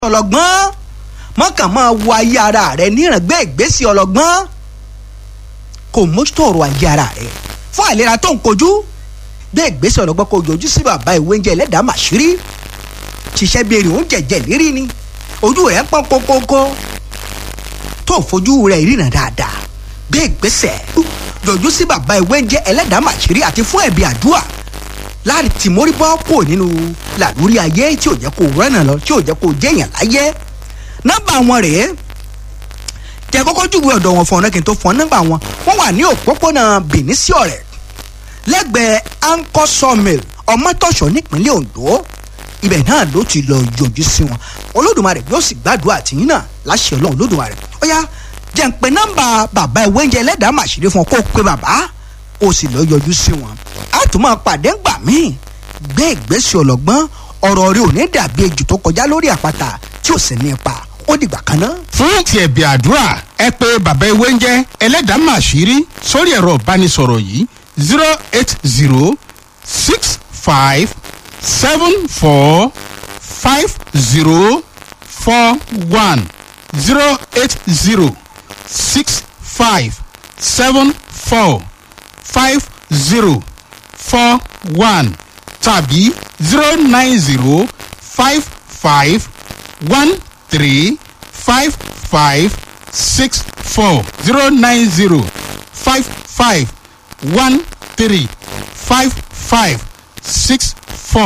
ọlọ́gbọ́n mọ́kàn máa wo ayé ara rẹ níràngbé ìgbésí ọlọ́gbọ́n kò mójútó ọ̀rọ̀ ayé ara rẹ fún àìlera tó ń kojú gbé ìgbésí ọlọ́gbọ́n kò yọjú sí bàbá ìwé oúnjẹ ẹlẹ́dàá màṣírí ṣiṣẹ́ bí èrè oúnjẹ jẹ lérí ni ojú rẹ̀ ń pọ́n kókókó tó fojú rẹ̀ ríran dáadáa gbé ìgbésẹ̀ yọjú sí bàbá ìwé oúnjẹ ẹlẹ́dàá màṣírí àti fún ẹ̀bí àdúrà láti tìmórí bọ́ kò nínú làlórí ayé tí ò jẹ́ kó rẹ́nà lọ tí ò jẹ́ kó jẹ́yàn láyé nọ́mbà wọn rèé tẹ kọ́kọ́ júwe ọ̀dọ̀ wọn fún ọ̀nà kí n tó fún ọ nọ́mbà wọn wọ́n wà ní òpópónà Benin sí ọ̀rẹ́ lẹ́gbẹ̀ẹ́ anchor sawmill ọmọtọ̀ṣọ́ nípínlẹ̀ Ondo ibẹ̀ náà ló ti lọ yọjú sí wọn Olódùmarè yóò sì gbàdúrà tìyín náà láṣẹ Ọlọ́run Olódùmarè ó yá jẹ́ ń pe nọ́mbà bàbá ìwé oúnjẹ ẹlẹ́dàá màṣírí fún ọ kó o pe bàbá ó sì lọ yọjú sí wọn a tún máa pàdé ńgbà míì gbé ìgbésẹ̀ ọlọ́gbọ́n ọ̀rọ̀ rẹ ò ní dàbí ejò tó kọjá lórí àpáta tí ò sì ní ipa ó dìgbà kan náà. fún ti ẹ̀bì àdúrà ẹ pé bàbá ewé ń jẹ́ ẹlẹ́dàá màṣírí sórí ẹ̀rọ ìbánisọ̀rọ̀ yìí zero eight zero six five seven four five zero four one zero eight zero six five seven four five zero four one tàbí zero nine zero five five one three five five six four zero nine zero five five one three five five six